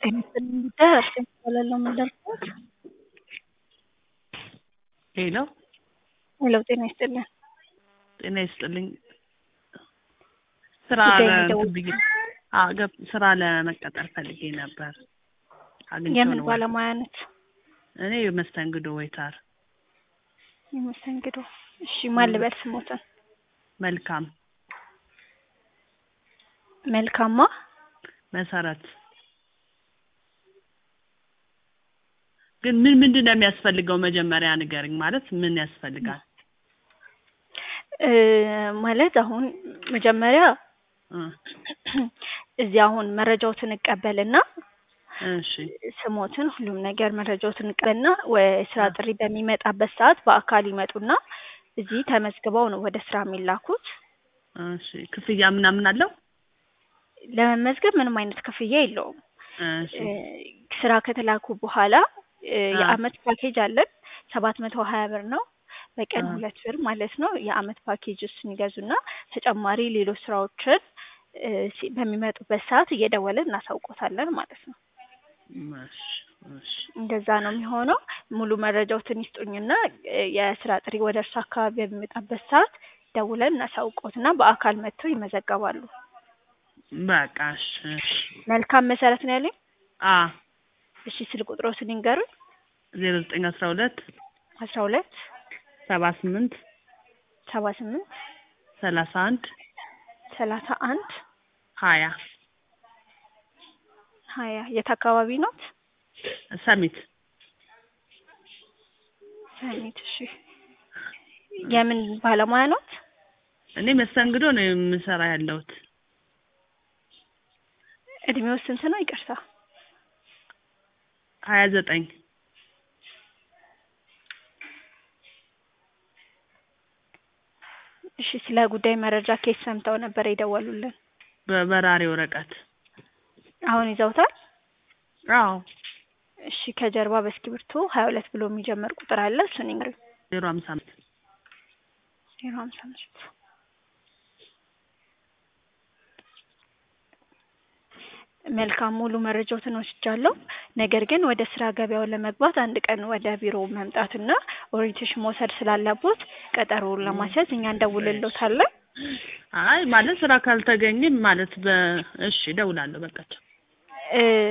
ጤና ይስጥልኝ ጉዳይ አርሴማ እባላለሁ የምደርሰዎት ሄሎ ሄሎ ጤና ይስጥልኝ ጤና ይስጥልኝ ስራ ጉዳይ ለ- የሚደውል- እንትን ብዬ አዎ ገብ- ስራ ለመቀጠር ፈልጌ ነበር አግኝቼው የምን ነው ወይ? ባለሙያ ነት እኔ መስተንግዶ ወይተር የመስተንግዶ እሺ ማን ልበል ስሞትን መልካም መልካማ መሰረት ግን ምን ምንድን ነው የሚያስፈልገው መጀመሪያ ንገርኝ ማለት ምን ያስፈልጋል እ ማለት አሁን መጀመሪያ እ እዚህ አሁን መረጃዎትን እቀበልና እሺ ስሞትን ሁሉም ነገር መረጃዎትን እቀበልና የስራ ጥሪ በሚመጣበት ሰዓት በአካል ይመጡና እዚህ ተመዝግበው ነው ወደ ስራ የሚላኩት እሺ ክፍያ ምናምን አለው ለመመዝገብ ምንም አይነት ክፍያ የለውም እሺ እ ስራ ከተላኩ በኋላ እ አ። የአመት ፓኬጅ አለን ሰባት መቶ ሀያ ብር ነው በቀን አ። ሁለት ብር ማለት ነው የአመት ፓኬጅ እሱን ይገዙና ተጨማሪ ሌሎች ስራዎችን እ ሲ- በሚመጡበት ሰዓት እየደወልን እናሳውቆታለን ማለት ነው እሺ እሺ እንደዛ ነው የሚሆነው ሙሉ መረጃዎትን ይስጡኝና እ የስራ ጥሪ ወደ እርሱ አካባቢ በሚመጣበት ሰዓት ደውለን እናሳውቆትና በአካል መጥተው ይመዘገባሉ በቃ እሺ እሺ መልካም መሰረት ነው ያለኝ አ እሺ ስልክ ቁጥሮትን ይንገሩኝ ዜሮ ዘጠኝ አስራ ሁለት አስራ ሁለት ሰባ ስምንት ሰባ ስምንት ሰላሳ አንድ ሰላሳ አንድ ሀያ ሀያ የት አካባቢ ኖት? ሰሚት ሰሚት እሺ የምን ባለሙያ ኖት? እኔ መስተንግዶ ነው የምሰራ ያለሁት እድሜው ስንት ነው? ይቅርታ ሀያ ዘጠኝ እሺ ስለ ጉዳይ መረጃ ኬስ ሰምተው ነበር የደወሉልን በበራሪ ወረቀት አሁን ይዘውታል? አዎ እሺ ከጀርባ በእስክሪብቶ ሀያ ሁለት ብሎ የሚጀምር ቁጥር አለ እሱን ይንገሩኝ ዜሮ ሀምሳ አምስት ዜሮ ሀምሳ አምስት መልካም ሙሉ መረጃዎትን ወስጃለሁ። ነገር ግን ወደ ስራ ገበያው ለመግባት አንድ ቀን ወደ ቢሮ መምጣትና ኦሪንቴሽን መውሰድ ስላለቦት ቀጠሮውን ለማስያዝ እኛ እንደውልሎታለን። አይ ማለት ስራ ካልተገኘ ማለት በ እሺ እደውላለሁ በቃ ቻው እ